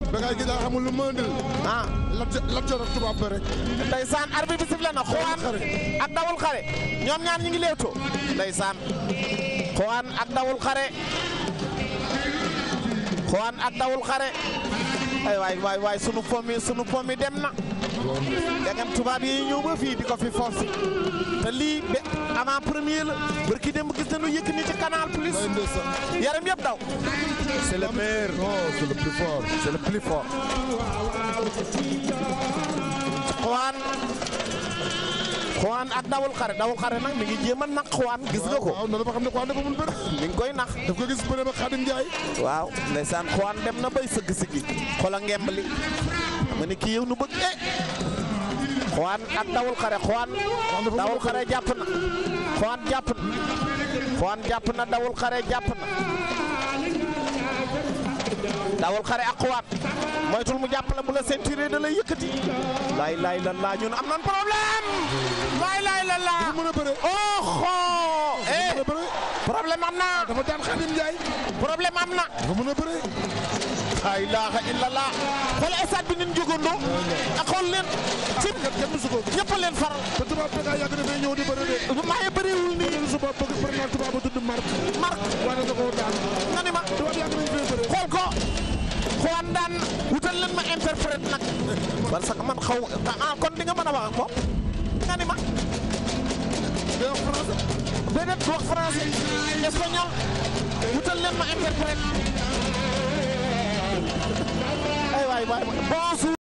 Bécaye gi daa xamul lu mu andil. ah Lat Lat Joor ak tubaab ba rek. ndeysaan arbitre bi sifflé na xuwaan ak dawul xare ñoom ñaar ñi ngi leewtoo ndeysaan xuwaan ak dawul xare xuwaan ak dawul xare ay waay waay waay sunu pomi sunu pomi dem na degam tubaab yi ñëw ba fii di ko fi forcé te lii be avant premier la barki dem gis nañu yëkk ni ci canal plus Ay ndeysaan. yaram yëpp daw c'est le meilleur non c'est le plus fort. c'est le plus fort xuwaan xuwaan ak dawul xare dawul xare nag mi ngi jéem a nag xuwaan gis nga ko waaw non dafa xam ne Xuwaan dafa mun bëri. mi ngi koy nax daf ko gis bëre ba Xaadim Njaay. waaw ndeysaan xuwaan dem na bay sëgg sigi xola ngemb li ma ne kii yow nu bëgg eh xuwaan ak dawul xare xuwaan dawul xare jàpp na xuwaan jàpp na xuwaan jàpp na dawul xare jàpp na dawul xare ak xuwaan moytul mu jàpp la bu la ceinture da lay yëkkati laay laay la laa ñun am nan problème laay laay la laa dafa mën a bëre. oxo eh dafa mën a bëre. problème am na dafa daan Xaadim Njaay. problème am na dafa mën a bëre. la ilaha illallah xool stade bi nin jógandoo ak xool leen ci kenn musu ko. ñëpp a leen faral te tubaab Bécaye yàgg na fay ñëw di bëre de. maaye bëriwul nii ñun suba bëgg bëri naa tubaab ba tudd Marc. Marc waaye da koo daan. nga ni ma tubaab yàgg nañ fay bëre. xool ko xuwaan daan wutal leen ma interprète nag parce que man xaw ah kon di nga mën a wax ak moom nga ni ma day wax français. déedéet du wax français espagnol wutal leen ma interprète ay waay waay bonjour